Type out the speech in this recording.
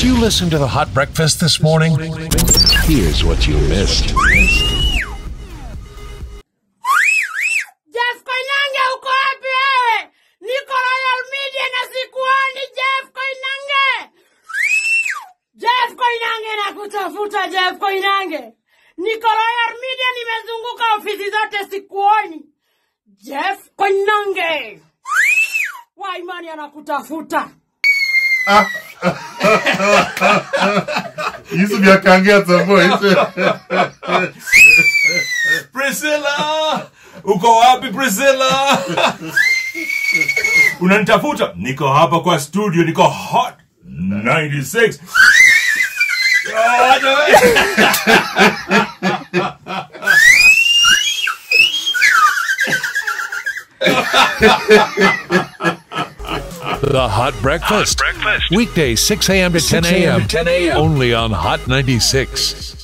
you listen to the hot breakfast this morning? Here's what you missed. Jeff Koinange uko wapi wewe? Niko Royal Media na sikuoni Jeff Koinange. Jeff Koinange nakutafuta Jeff Koinange. Niko Royal Media nimezunguka ofisi zote sikuoni. Jeff Koinange. Waimani anakutafuta. Yusuf yakangia at some point. Priscilla! Uko wapi Priscilla? Unanitafuta? Niko hapa kwa studio, niko hot 96. Oh, no. The Hot Breakfast. Weekdays 6 a.m. to 10 a.m. Only on Hot 96.